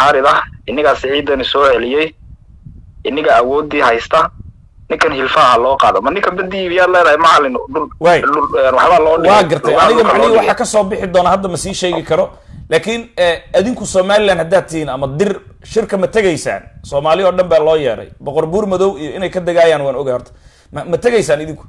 mucaarid ah innigaa siciidani soo celiyey inniga awooddii haysta ninkan hilfaha loo qaado ma ninka badii iibiyaad leedahay macalin dhul Waay. dhul waxbaa loo dhigay waa gartay lugaha aniga dhulka loo macnihii dhigay. waxaa kasoo bixi doona hadda ma sii sheegi karo laakiin eh, adinku somaliland haddaad tihiin ama dir shirka ma tegaysaan soomaali oo dhan baa loo yeeray boqor buur madow iyo inay ka degaayaan waan ogay horta ma ma tegaysaan idinku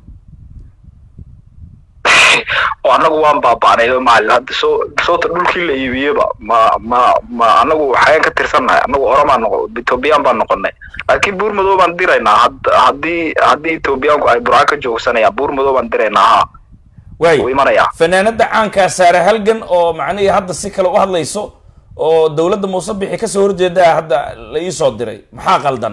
oo annagu waan baaba'nay macalin hadda soo soota dhulkii la iibiyeba ma ma ma annagu waxayaan ka tirsannahay annagu oromaan noqo ethoobiyan baan noqonay laakiin buur madow baan diraynaa had- haddii haddii ethoobiyaanku ay burca ka joogsanayaan buur madow baan diraynaa ha waay wuu imanayaa fanaanada caankaa saare halgan oo macnihii hadda si kale u hadlayso oo dowladda muuse bixi kasoo horjeedaa hadda la iisoo diray maxaa qaldan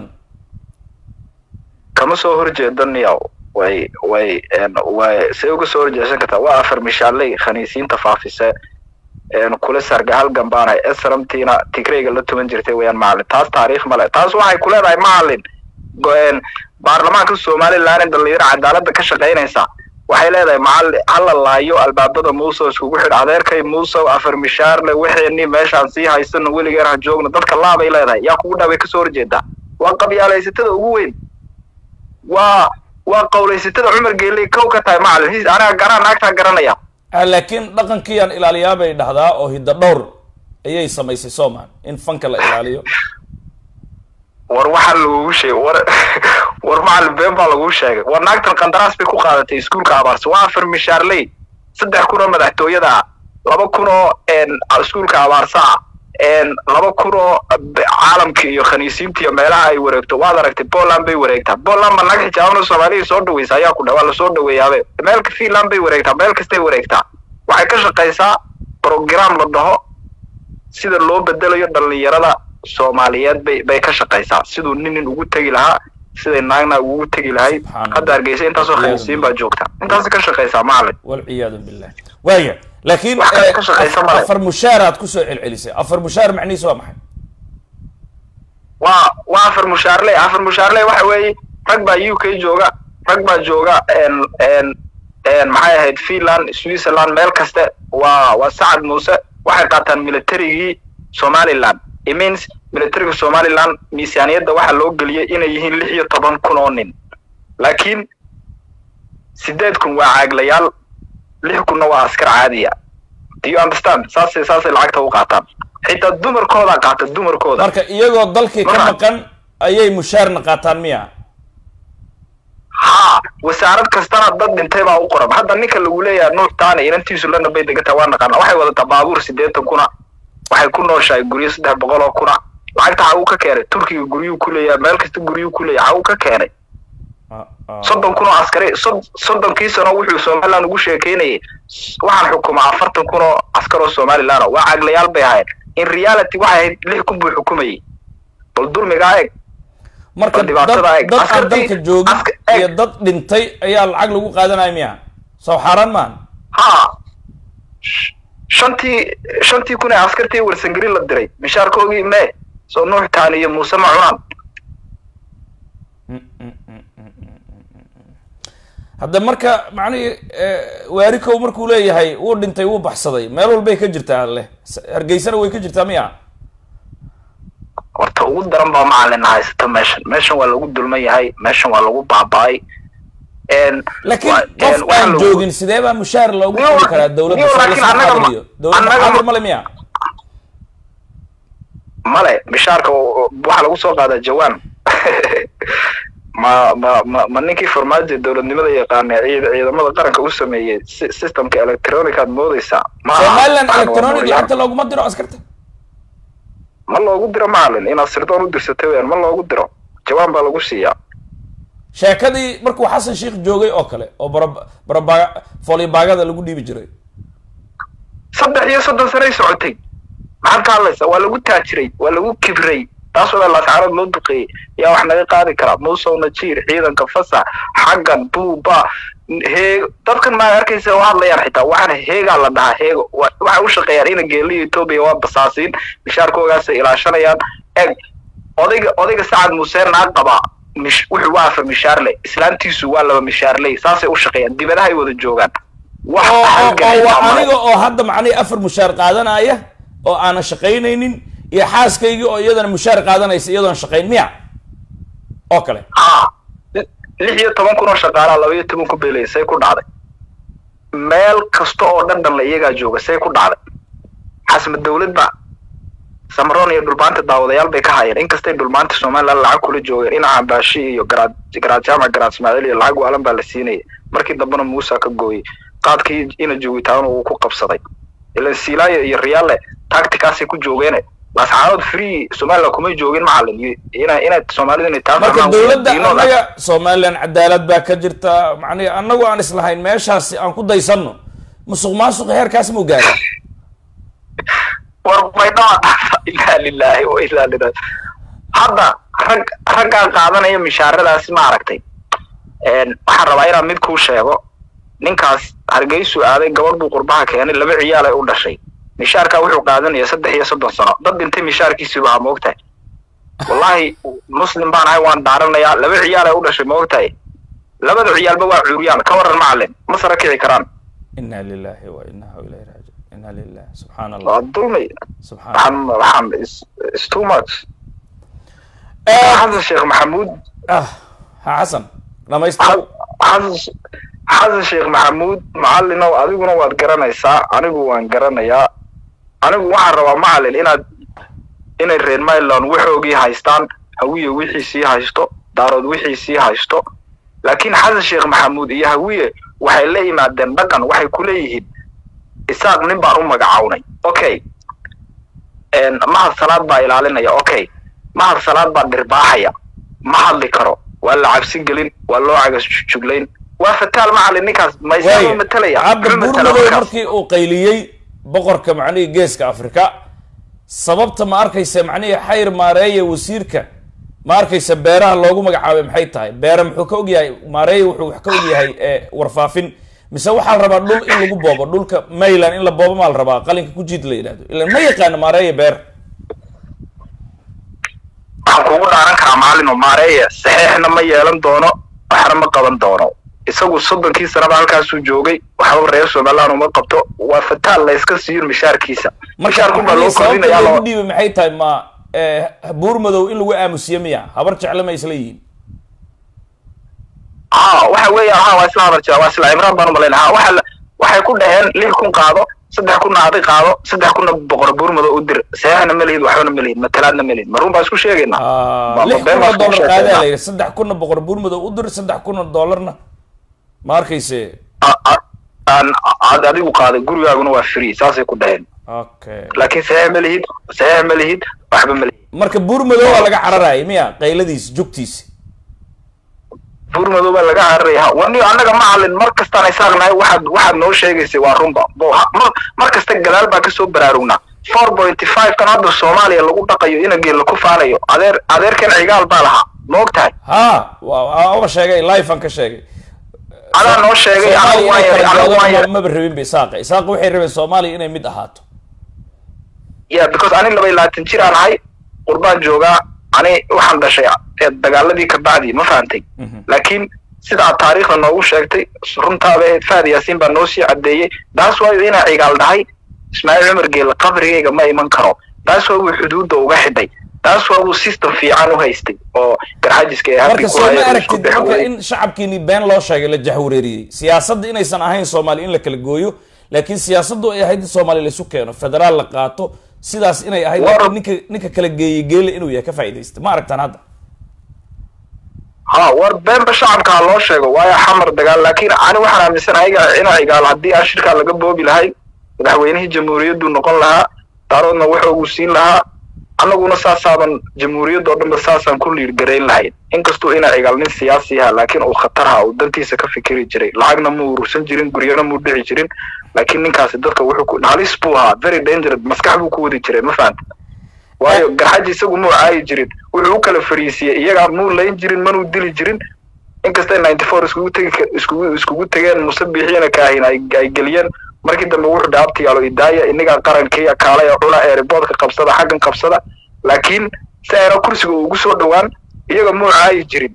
kama soo horjeedaniya way way een, way say uga soo horjeesan kartaa waa afar mishaaley khaniisiinta faafise een, kula sarga halgan baanahay esramtiina tigrayga la tuman jirtay weyaan macalin taas taariikh male taas waxay ku leedahay macalin go- een, baarlamaanka somaliland dhalinyaro cadaalada ka shaqaynaysa waxay leedahay macalin hala laayo albaabada muuse oo iskugu xidh adeerkay muuse afar mishaarle waxeenii meeshaan sii haysano weligeer ha joogno dadka laabay leedahay yaa kugu dhaabay kasoo horjeedaa waa qabyaalaysatada ugu weyn waa waa qawlaysatada cumar geeley kow ka tahay macalin his aniga garaan naagtaa garanaya Ah, laakiin dhaqankiiyaan ilaaliyaa bay dhahdaa oo hidda dhowr ayay samaysay soomaan in fanka la ilaaliyo war waxaa lagugu sheegay war war macalin been baa laguu sheegay war naagtan qandaraas bay ku qaadatay iskuulka abaarsa waa afar mishaarley saddex kun oo madaxtooyada ah laba kun oo een, iskuulka abaarsa ah een, laba kun oo b- caalamka iyo khaniisiinta iyo meelaha ay wareegto waad aragtay poland bay wareegtaa poland ma naga xijaabano soomaaliya soo dhaweysa ayaa ku dha waa lasoo dhaweeyaabe meelka finland bay wareegtaa meel kastay wareegtaa waxay ka shaqaysaa program la dhaho sida loo bedelayo dhalinyarada soomaaliyeed bay bay ka shaqaysaa siduu nin nin ugu tegi lahaa siday naagna ugu tegi lahayd Subxaanallah. hadda hargeysa intaasoo khaniisiin baa joogta intaas ka shaqaysaa macalin walciyaadu billah waaya laakiin Wax kale eh, ka shaqaysa af- male. afar mushaaraad kusoo celcelisay afar mushaar macnihiisu waa maxay waa waa afar mushaarley afar mushaarley waxa weeye rag baa u k jooga rag baa jooga n n n maxay ahayd finland switzerland meel kaste waa waa sacad muuse waxay qaataan militarigii somaliland it means militariga somaliland miisaaniyadda waxaa loo geliyey inay yihiin lix iyo toban kun oo nin laakiin sideed kun waa caaglayaal lix kunna waa askar caadiya do you understand saasay saasay lacagta u qaataan xitaa dumarkoodaa qaata dumarkooda marka iyagoo dalkii ka Marka- maqan ayay mushaarna qaataan miya haa wasaarad kastana dad dhintay baa u qoran hadda ninka lagu leeyahay nuux taane inantiisu lana bay degantaa waa naqaana waxay wadataa baabuur sideetan kuna waxay ku nooshahay guryo saddex boqol oo kuna lacagta xaguu ka keenay turkiga guryuu ku leeyahay meel kasta guryuu ku leeyahay xaguu ka keenay Ah, ah. soddon kun oo askari sod- soddonkii sano wuxuu somaliland ugu sheekeynayay s- waxaan xukumaa afartan kun oo askar oo somaliland ah. waa caglayaal bay ahayd in reality waxay ahayd lix kun buu xukumayay bal dulmigaa eeg marka Bal dhibaatada dad eeg. dad aan Askartii- dalka joogin aska- eeg. iyo dad dhintay ayaa lacag lagu qaadanaya miya soo xaaraan maahan haa Sh- shantii shantii kun ee askartii warsangeli la diray mishaarkoogii mee soo nuux taani iyo muuse ma cunaan hadda marka macnihii eh, waarikow markuu leeyahay wuu dhintay wuu baxsaday meel walbay ka jirtaa leh S- hargeysana way ka jirtaa miya horta ugu daran baa macalin haysata meeshan meeshan waa lagu dulman yahay meeshan waa lagu baaba'ay En, laakiin waa- qof en, waxaa aan lagu- joogin sidee baa mushaar loogu Niyo, qori karaa dowladda niyo, soo laakiin lasma annaga ma- xaadiriyo dowladda annaga ma- xaadir male miya male mishaarka oo- oo- waxaa lagu soo qaadaa jawaan ma ma ma ma ninkii farmaajo dowladnimada yaqaana ciid ciidamada qaranka u sameeyey si- systemka electronicaad moodeysaa ma aha. somaliland Waxaan waa electronic mooryaan. lacagta looguma diro askarta ma loogu diro macalin inaad sirdoon u dirsatay weyaan ma loogu diro jawaan baa lagu siiyaa sheekadii markuu xasan sheikh joogay oo kale oo bara baraba foolibaagada lagu dhiibi jiray saddex iyo soddon sanay socotay maxaad ka hadlaysaa waa lagu taajiray waa lagu kibray taasoo dhan laascaanood loo duqeeyey yaa wax naga qaadi karaa muusow najiir ciidanka fasax xaggan buuba heeg dadkan maa arkaysa oo hadlayaan xitaa waxaana heegaa la dhahaa heego Wa- waxay u shaqeeyaan ina geeliya etoobiya waa basaasiin mishaarkoogaasay ilaashanayaan eg odayga odayga sacad muuseen naa qabaa mish wuxuu waa afar mishaarle islaantiisu waa laba mishaarley saasay u shaqeeyaan dibadahay wada joogaan wax oo oo- halgan oo waa xitaa male. aniga oo hadda macnihii afar mushaar qaadanaya oo aanan shaqaynaynin iyo xaaskaygii oo iyadana mushaar qaadanaysa iyadoon shaqayn miya oo kale ha lix iyo toban kun oo shaqaalaa laba iyo toban ku beelaya say ku dhacday meel kasta oo dhan dhan la iyagaa jooga say ku dhacday xasma dawlad ba samaroon iyo dhulmaanta daawadayaal bay ka hayeen inkastay dhulmaanta somaliland lacag kula joogeen dhinaca baashi iyo garaad garaad jaamac garaad ismaaciil iyo lacag waalan baa la siinayay markii dambena muusa ka gooyey qaadkii ina joogitaana uu ku qabsaday ilan silaayo iyo riyaale tacticaasay ku joogeene lascaanood free somaliland kumay joogin macalin iyo ina ina soomaalida inay taa marka fahmaan dowladda diinooda. annaga somaliland cadaalad baa ka jirta macnihi annagu aan islahayn meeshaasi aan ku daysanno musuq maasuqa heerkaas muu gaaray war maydhaa ilaa lilaahi wa ilaa lilahi hadda rag raggaa qaadanaya mishaaradaasi ma aragtay Een, waxaan rabaa inaan mid kuu sheego ninkaas hargeysu aaday gabadh buu qurbaha keenay laba ciyaal ay u dhashay mishaarkaa wuxuu qaadanaya saddex iyo soddon sano dad dhintay mishaarkiisii baa moogtahay wallaahi muslim baan ahay waan daaranayaa laba ciyaal ay u dhashay moogtahay labada ciyaalba waa cuuriyaan ka waran macalin ma sara kici karaan inna lillahi wa innahu ilayhi raajiun inna lillahi subxaana waa allah dulmi subxaana waxaan waxaan is- is too much Eh, xasan sheekh maxamuud ah ha xasan dhamaystir xasan xasan sheekh maxamuud macalinow adiguna waad garanaysaa anigu waan garanayaa anigu waxaan rabaa macalin inaad inay reer myland waxoogii haystaan hawiye wixiisii haysto daarood wixiisii haysto laakiin xasan sheekh maxamuud iyo hawiye waxay la yimaadeen dhaqan waxay ku leeyihiin isaaq nin baan u magacawnay okay Een, mahad salaad baa ilaalinaya okay mahad salaad baa dhirbaaxaya ma hadli karo waa la cabsi gelin waa loo cagas juglayn waa fataal macalin ninkaas ma isaga waay matalaya cabdi ma matala buurmadow markaas. markii uu qayliyey boqorka macnihii geeska afrika sababta ma arkaysa macnihii xayr maareeye wasiirka ma arkaysa beeraha loogu magacaabay maxay tahay beere muxuu ka ogyahay maareeye wuxuu wax ka ogyahay ee warfaafin mise waxaa la rabaa dhul in lagu boobo dhulka mayland in la boobo maa la rabaa qalinka ku jiid la yidhahdo ilan ma yaqaano maareeye beer waxaan kugu dhaaran karaa macalin oo maareeya saxeexna ma yeelan doono waxna ma qaban doono isagu soddonkii sanaba halkaasuu joogay waxba reer somaliland uma qabto waa fataal la iska siiyo mishaarkiisa marka mishaarkun baa loo macnihii sababta kordhinayaa loogu loo dhiibay maxay tahay ma eh, buurmadow in lagu aamusiye miya habar jecle ma isla yihiin ha waxa weeyaan ha waa isla hadal jira waa isla cimraan baan umalayn ha waxa la- waxay ku dhaheen lix kun qaado saddex kunna adi qaado saddex kunna boqor buurmado u dir saxeexna ma lihid waxbana ma lihid matalaadna ma lihid marun baa isku sheegaynaa Ah, Ma- lix ma been kun oo baa isku dollar qaadaa la sheegaynaa. yidhi saddex kunna boqor buurmadow u dir saddex kun oo dollarna ma arkayse A- a- aan aad adigu qaaday gurigaaguna waa free saasay ku dhaheen okay laakiin saxeex ma lihid saxeex ma lihid waxba ma lihid marka buurmadow waa laga cararayay miya qayladiis jugtiisi buurmadow baa laga cararaya wani annaga macalin mar kastaan isaaqnahay waxaad waxaad noo sheegaysay waa runba Bo- ha- mar mar kasta gadaal baa kasoo baraarugnaa four pointy five kan hadda soomaaliya lagu dhaqayo inageen la ku faanayo adeer adeerkan cigaal baa lahaa ma og tahay ha waa waa sheegay life aan ka sheegay adaa noo sheegay anagu soomaaliya waan inay yar kala anagu waan go'do yar maba rabin ba isaaqa isaaqa waxay rabeen soomaaliya inay mid ahaato yeah because ani laba iyo labaatan jir aan ahay qurbaan joogaa ani waxaan dhashay ee dagaaladii ka bacdi ma fahantay Mhm. laakiin sida aad taariikhda noogu sheegtay runtaaba ahayd fahad yaasiin baa noo sii caddeeyey taas waayo inaa cigaal dhahay ismaaciil cumar geela qabrigayga ma iman karo taas waa uu xuduudda uga xidhay taas waa uu system fiican u haystay oo garxajiska ee marka habkii ku soo ma hayay isku aragtid dhex marka waday. in shacabkiini been loo sheegay la jahwareeriyey siyaasadda inaysan ahayn soomaali in la kala gooyo laakiin siyaasaddu ay ahayd in soomaali laisu keeno federaal la qaato sidaas inay ahayd War- laakiin ninka ninka kala geeyey geele inuu yahay ka faa'iidaysta ma aragtaan hadda ha war beenba shacabka ha loo sheego waayo xamar dagaal laakiin ani waxaan aaminsanahay iga- ina cigaal haddii aan shirkaa laga boobi lahayn madaxweynihii jamhuuriyaddu noqon lahaa daaroodna wuxuu siin lahaa annaguna saasaaban jamhuuriyadda oo dhanba saasaan ku liirgarayn lahayn inkastuu ina cigaal nin siyaasi aha laakiin uu khatar ha uu dantiisa ka fikiri jiray lacagna muu urursan jirin guryana muu dhici jirin laakiin ninkaasi dadka wuxuu ku halis buu ahaa very dangerous maskax buu ku wadi jiray ma fahanta waayo garxaji isagu muu caayi jirin wuxuu u kala fariisiyey iyagaa muu layn jirin manuu dili jirin inkastay ninety four iskugu tegi ka- iskugu iskugu tegeen musabixiina kaahin ay ay geliyeen markii dambe wuxuu dhaabta yaalo idaaya inagaa qarankiiya kaalaya cuna eeriboodka qabsada xaggan qabsada laakiin si ayna kursiga ugu soo dhowaan iyaga muu caayi jirin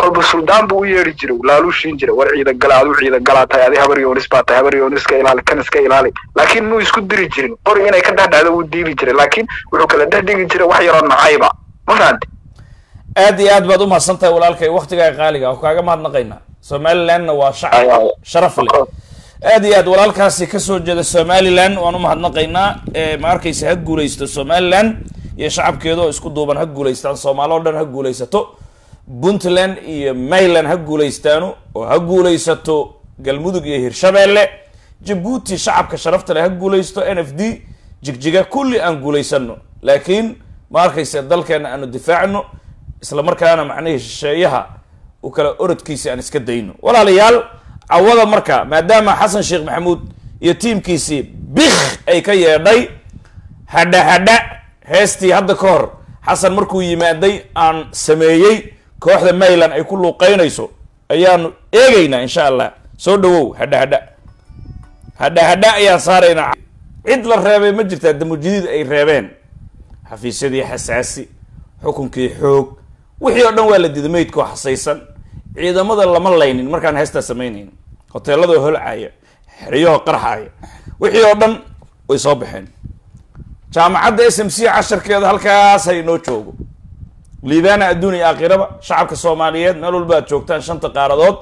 kolba suldaan buu u yeedhi jiray laaluu siin jiray war ciidan gala adu ciidan galaa tahay adi habar yoonis baa tahay habar yoonis iska ilaali kan iska ilaali laakiin muu isku diri jirin qori inay ka dhexdhacdo wuu diibi jiray laakiin wuxuu kala dhex dhigi jiray wax yaroo nacayba ma fahanti aad iyo aad baad u mahadsan tahay walaalkay waktigaaga qaaliga oo kaaga mahadnaqaynaa somalilandna waa shacab Ay, ay. sharaf leh aad iyo aad walaalkaasi kasoo jeeda somaliland waan u mahadnaqaynaa ee ma arkaysa ha guulaysto somaliland iyo shacabkeeda oo isku duuban ha guulaystaan soomaali oo dhan ha guulaysato puntland iyo mayland ha guulaystaano oo ha guulaysato galmudug iyo hirshabeelle jabuuti shacabka sharafta leh ha guulaysto n f d jigjiga kulli aan guulaysano laakiin ma arkaysa dalkeena aanu difaacno isla markaana macnihii shisheeyaha u kala orodkiisi aan iska dayno walaalayaal cawada marka maadaama xasan sheekh maxamuud iyo tiimkiisii bik ay ka yeedhay hadha hadha heestii hadda ka hor xasan markuu yimaaday aan sameeyey kooxda mayland ay ku luuqeynayso ayaanu eegaynaa insha allah soo dhawow hadha hadha hadha hadha ayaan saaraynaa cid la reebay ma jirtaa damujidiid ay reebeen xafiisyadii xasaasi xukunkii xoog wixii oo dhan waa la diiday meydkoo xasaysan ciidamada lama laynin markaan heestaa samaynayn hoteeladoo holcaya xeryahoo qarxaya wixii oo dhan way soo baxeen jaamacadda s m c casharkeeda halkaas ha inoo joogo liibaana adduun iyo aakhiraba shacabka soomaaliyeed meel walba aad joogtaan shanta qaaradood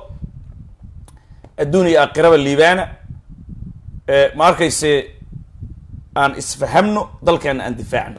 adduun iyo aakhiraba liibaana ma arkayse aan isfahamno dalkeena aan difaacno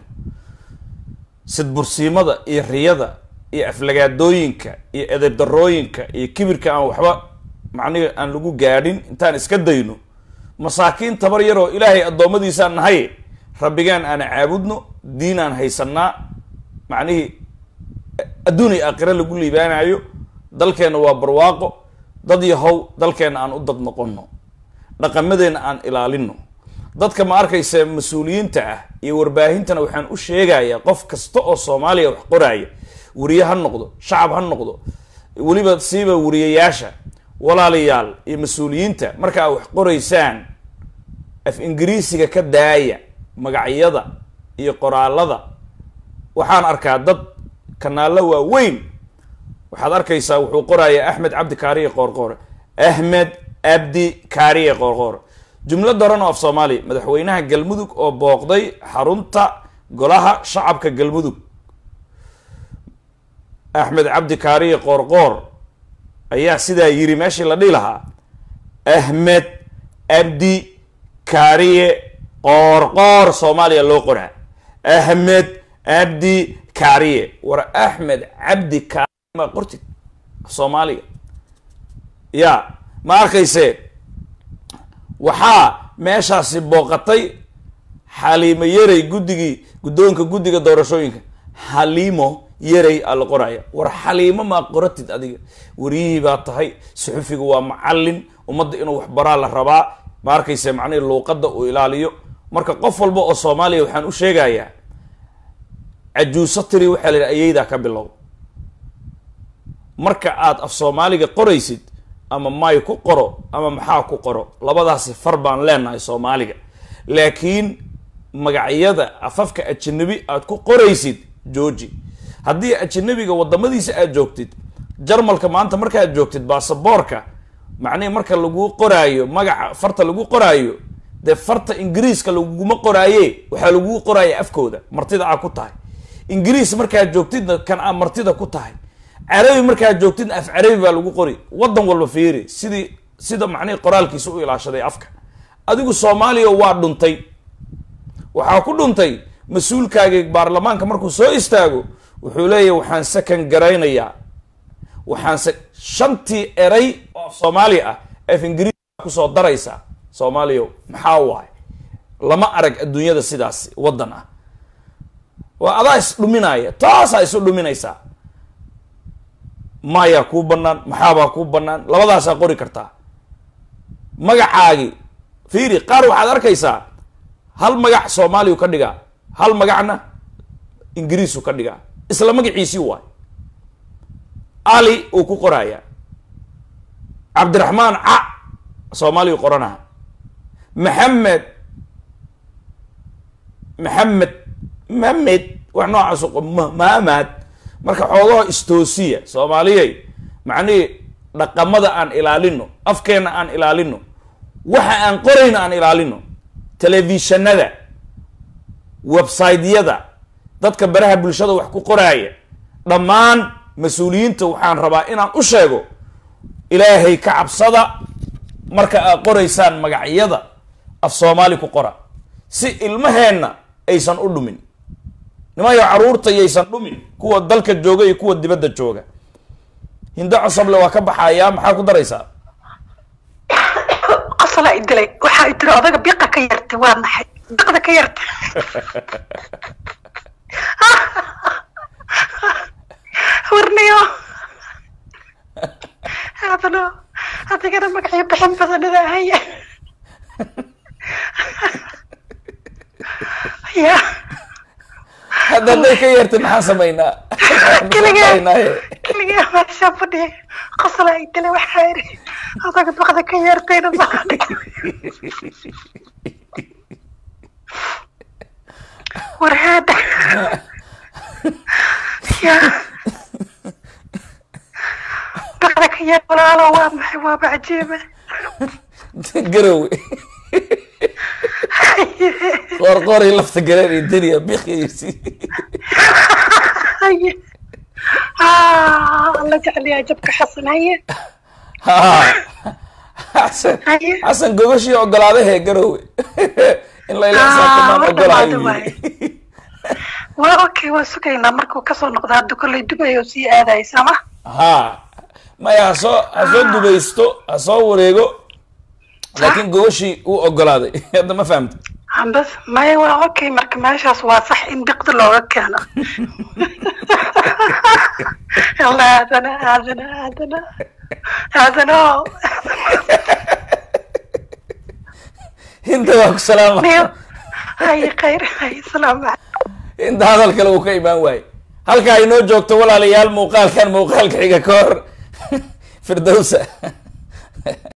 sidbursiimada iyo riyada iyo aflagaadooyinka iyo edeb darooyinka iyo kibirka aan waxba macnihi aan lagu gaadhin intaan iska dayno masaakiin tabar yaroo ilaahay addoommadiisaan nahay rabbigaan aan caabudno diin aan haysanaa macnihii adduun iyo aakhire lagu liibaanayo dalkeenna waa barwaaqo dad yahow dalkeenna aan u dad noqono dhaqamadeenna aan ilaalino dadka ma arkaysa mas-uuliyiinta ah iyo warbaahintana waxaan u sheegayaa qof kasta oo soomaaliya wax qoraaya weriye ha noqdo shacab ha noqdo weliba siiba weriyayaasha walaalayaal iyo mas-uuliyiinta marka aad wax qoraysaan af ingiriisiga ka daaya magacyada iyo qoraalada waxaan arkaa dad kanaallo waaweyn waxaad arkaysaa wuxuu qorayaa axmed cabdi kaariye qoorqoore ahmed abdi kaariye qoorqoore jumlad horan oo af soomaaliya madaxweynaha galmudug oo booqday xarunta golaha shacabka galmudug axmed cabdi kaariye qoorqoor ayaa sidaa yiri meeshii la dhihi lahaa ahmed abdi kaariye qoorqoor soomaaliya loo qoraa ahmed abdi kaariye war axmed cabdi kaariye ma qortid af soomaaliga ya ma arkayse waxaa meeshaasi booqatay xaliimo yarey guddigii guddoonka guddiga doorashooyinka xaliimo yarey aa la qoraya war xaliimo maa qoratid adiga wariyihii baa tahay suxufiga waa macallin ummadda inuu waxbaraa la rabaa ma arkayse macnihi luuqadda uu ilaaliyo marka qof walba oo soomaaliya waxaan u sheegayaa cajuuso tiri waxaa la yidhi ayeydaa ka bilow marka aad af soomaaliga qoraysid ama may ku qoro ama maxaa ku qoro labadaasi far baan leenahay soomaaliga laakiin magacyada afafka ajanabi aad ku qoraysid georgi haddii ajanabiga wadamadiisa aad joogtid jarmalka maanta markaad joogtid baasaboorka macnihi marka lagu qoraayo magaca farta lagu qoraayo dee farta ingiriiska laguma qoraaye waxaa lagu qoraaya afkooda martida aa ku tahay ingiriis markaad joogtidna kan aa martida ku tahay carabi markaad joogtidna af carabi baa lagu qori wadan walba fiiri sidii sida macnihi qoraalkiisa u ilaashaday afka adigu soomaaliya waa dhuntay waxaa ku dhuntay mas-uulkaagii baarlamaanka markuu soo istaago wuxuu leeyahy waxaan sakan garaynayaa waxaan se shantii eray oo af soomaaliya ah af ingiriis kusoo daraysaa soomaaliya maxaa waay lama arag adduunyada sidaas waddan ah waa adaa is dhuminaya taasaa isu dhuminaysaa mayaa kuu banaan maxaabaa kuu banaan labadaasaa qori kartaa magacaagi fiiri qaar waxaad arkaysaa hal magac soomaaliyu ka dhigaa hal magacna ingiriisu ka dhigaa isla magaciisii waay ali uu ku qorayaa cabdiraxmaan ca soomaaliyu qoranaha maxamed maxamed mamed wax noocaasu mahamad marka xoogaho istoosiya soomaaliyey macnihii dhaqamada aan ilaalino afkeenna aan ilaalino waxa aan qorayna aan ilaalino telefishanada websiteyada dadka baraha bulshada wax ku qoraaya dhammaan mas-uuliyiinta waxaan rabaa inaan u sheego ilaahay ka cabsada marka aad qoraysaan magacyada af soomaali ku qora si ilmaheenna aysan u dhumin nimayo caruurta yaysan dhumin kuwa dalka jooga iyo kuwa dibadda jooga hindo cosoble waa ka baxayaa maxaa ku daraysaa qosolaa idilay waxaa i tiri odaga biqa ka yartay waa maxay biqda ka yartay warniyo adano adigana magacyo bixin badanada haya ya hadda hadday ka yeertay maxaan samaynaa keligaa Samaynaaye. keligaa meesha fadhiya qosolaa idilay waxaa iri odaga biqda ka yartayna maadhi war haada ya biqda ka yar walaalo waa maxay waaba cajiiba garowe qoor qooray lafta galeen iyo deniya biqiysi haye ah alla jecliyaa jabka xasan haye ha xasan Haye. xasan gogashii ogolaadahe garowe in la Ah, ilaasaakumaan war ogolahayo dhamaada waa okay waa sugaynaa markuu kasoo noqdo hadda kolley dubay oo sii aadaya sama ha maya hasoo hasoo dubaysto ha soo wareego laakiin gogashii uu ogolaaday hadda ma fahamta ambas maya waa okay marka meeshaas waa sax in biqda looga keeno alla aadana aadana aadana aadano inta waa ku salaama niyo haye khayr haye salaamu calaykum inta hadal kale uu ka imaan waaye halka ay noo joogto walaalayaal muuqaalkan muuqaalka xiga ka hor firdowsa